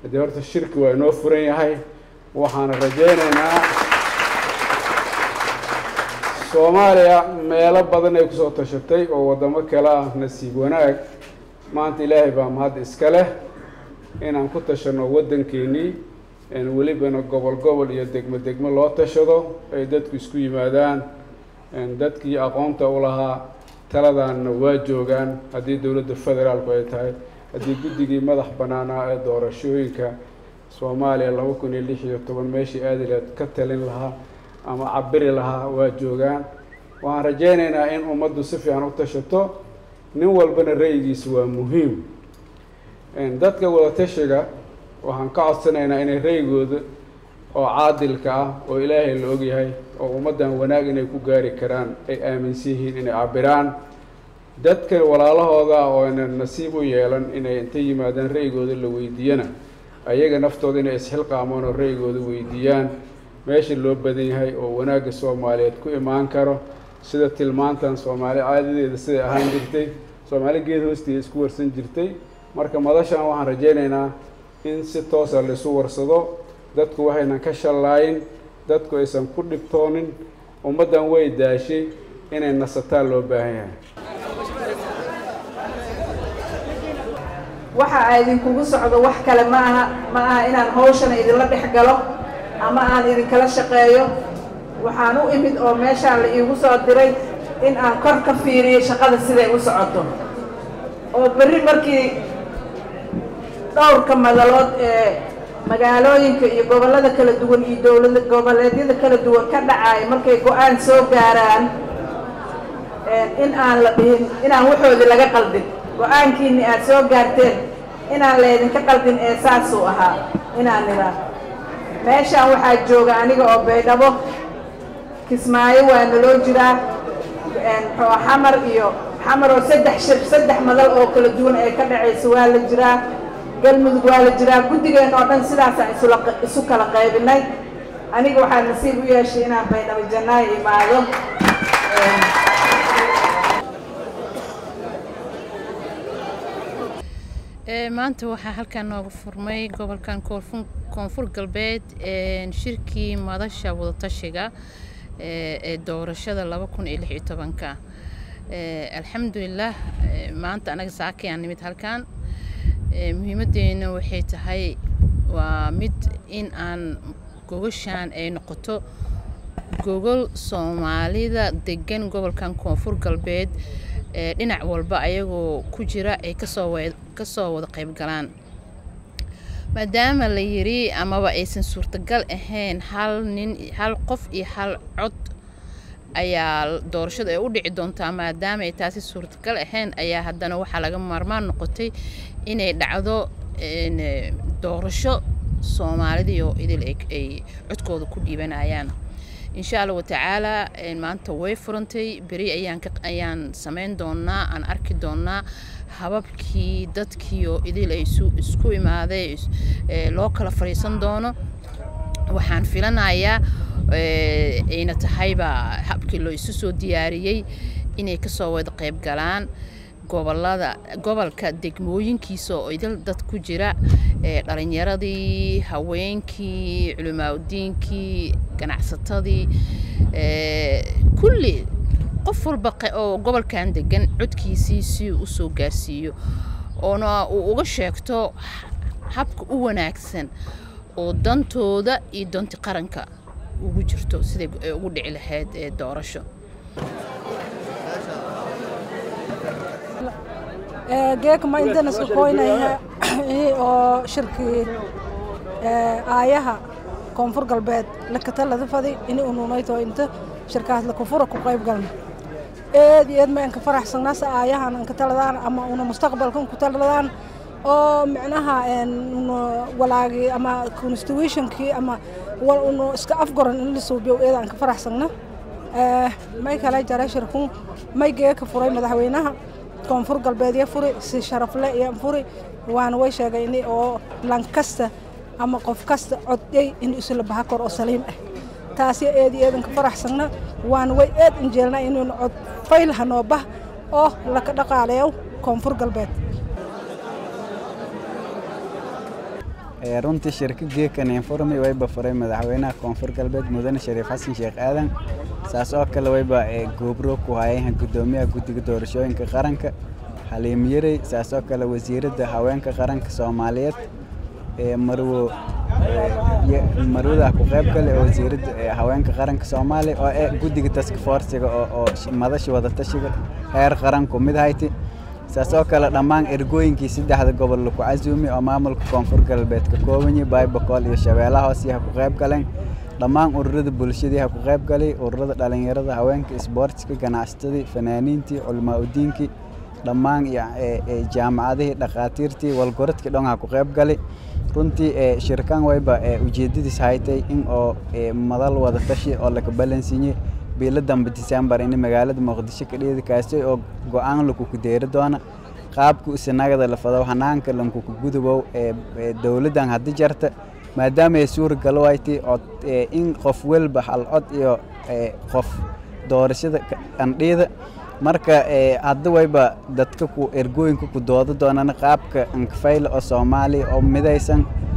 haddii horta shirki waa inoo furan yahay waxaana rajaynaynaa soomaaliya meelo badan ay kusoo tashatay oo waddamo kale ah nasiib wanaag maanta ilaahay baa mahad iska leh inaan ku tashanno waddankeennii welibana gobol gobol iyo degmo degmo loo tashado ay dadku isku yimaadaan dadkii aqoonta u lahaa taladaanna waa joogaan haddii dowladda federaalku ay tahay haddii guddigii madax bannaanaa ee doorashooyinka soomaaliya laba kun iyo lix iyo toban meeshii aadileed ka talin lahaa ama cabiri lahaa waa joogaan waxaan rajaynaynaa in ummaddu si fiican u tashato nin walbana ra'yigiisa waa muhiim dadka wadatashiga waxaan ka codsanaynaa inay ra'yigooda oo caadilka ah oo ilaahay la ogyahay oo ummaddan wanaag inay ku gaari karaan ay aaminsan yihiin inay cabiraan dadka walaalahooda oo aynan nasiib u yeelan inay inta yimaadaan ra'yigooda la weydiiyana ayaga naftooda inay isxilqaamaan oo ra'yigooda weydiiyaan meesha loo badan yahay oo wanaagga soomaaliyeed ku imaan karo sida tilmaantan soomaali caadadeeda siday ahaan jirtay soomaali geed hoosteeda isku warsan jirtay marka madashan waxaan rajaynaynaa in si toosa laisu warsado dadku waxaynan ka shallaayin dadku aysan ku dhibtoonin ummaddan way daashay inay nasataan loo baahan yahay waxa aa idinkugu socdo wax kale ma aha ma aha inaan hawshana idinla dhex galo ama aan idinkala shaqeeyo waxaan u imid oo meeshaan la iigu soo diray in aan kor ka fiiriyo shaqada siday u socoto oo berri markii dhowrka madalood ee magaalooyinka iyo gobollada kala duwan iyo dowlada goboleedyada kala duwan ka dhacaayo markay go-aan soo gaaraan in aan la dhihin inaan waxoodii laga qaldin go-aankiini aad soo gaarteen inaan laydinka qaldin ee saasuu ahaa inaan nidhaa meeshaan waxaa jooga aniga oo baydhabo kismaayo waa naloo jiraa muxuu xamar iyo xamar oo saddex shir saddex madal oo kala duwan ee ka dhacaysa waa la jiraa galmudug waa la jiraa guddigeenna oo dhan sidaasaan isula isu kala qaybinay aniga waxaa nasiib u yeeshay inaan baydhabo jannaayo imaado maanta waxaa halkan nooga furmay gobolkan koonfur galbeed shirkii madasha wadatashiga ee doorashada laba kun iyo lix iyo tobanka alxamdulilah maanta anaga saakay aan nimid halkan muhiimaddeena waxay tahay waa mid in aan gogashaan ay noqoto gogol soomaalida degan gobolkan koonfur galbeed dhinac walba ayagoo ku jira ay kasoo kasoo wada qayb galaan maadaama la yiri amaba aysan suurtagal ahayn hal nin hal qof iyo hal cod ayaa doorashada ay u dhici doontaa maadaama ay taasi suurtagal ahayn ayaa haddana waxaa laga maarmaan noqotay inay dhacdo doorasho soomaalidii oo idil ay codkooda ku dhiibanayaan insha allah watacaala maanta way furantay beri ayaan ayaan samayn doonaa aan arki doonaa hababkii dadkii oo idil ay isku imaaday loo kala fadhiisan doono waxaan filanayaa ayna tahayba habkii loo isu soo diyaariyey inay kasoo wada qayb galaan gobolada gobolka degmooyinkiisa oo idil dad ku jira dhalinyaradii haweenkii culimaadudiinkii ganacsatadii kulli qof walba oo gobolkan degan codkiisii si uu usoo gaarsiiyo oona uu uga sheegto habka u wanaagsan oo dantooda iyo danti qaranka ugu jirto siday ugu dhici lahayd ee doorasho geeka ma intana isku qoynaya oo shirkii aayaha koonfur galbeed lakatalada fadi ini ununayto inta shirkaas lakufura ku qayb galna eed iyo eed ma anka faraxsanaasa aayahan anka taladaan ama una mustaqbalkan ku taladaan oo micnaha walaagii ama constitutionkii ama una iska afgoran in la suubiyo eed anka faraxsana may kala jara shirkun may geeka furay madaxweynaha koonfur galbeedya furi si sharafle iyo furi waana way sheegay in oo lan kasta ama qof kasta codyay in isla baha kor oo saliim ah taasi eed iyo eedanka faraxsana waana way eed injeelna inuuna cod fayl hanoo bah oo laka dhaqaaleeyo koonfur galbeed runtii shirka geekan infurmi wayba furay madaxweynaha koonfur galbeed mudane shariif xasan sheekh aadan saas oo kale wayba goobro ku hayeen gudoomiyaha guddiga doorashooyinka qaranka xaliim yarey saas oo kale wasiiradda haweenka qaranka soomaaliyeed marwo marwada ku qayb gale oo wasiiradda haweenka qaranka soomaaliya oo eh guddiga task forciga oo madasha wadatashiga heer qaranku mid hayti saas oo kale dhammaan ergooyinkii saddexda gobol laku casuumi oo maamulka koonfur galbeed ka koobanyi baybakool iyo shabeellaha hoose ha ku qayb galeen dhammaan ururada bulshadii ha ku qayb galay ururada dhalinyarada haweenka isboortiska ganacsatadii fanaaniintii culamaa udiinkii dhammaan jaamacadihii dhakhaatiirtii walgoradkii dhan ha ku qayb galay runtii shirkan wayba ujeedadiis haytay in oo madal wada tashi oo laka balansiiye biilo dambe disembar in magaalada muqdisho ka dhiidi kaasay oo go-aan lakuku deeri doona qaabka isanagada lafado hanaanka lankuku gudubow dowladdan haddi jarta maadaama ay suuragal wayti in qof welba hal cod iyo qof doorashada andhiida marka hadda wayba dadka ku ergooyinka ku dooda doonana qaabka ankafayla oo soomaaliya oo midaysan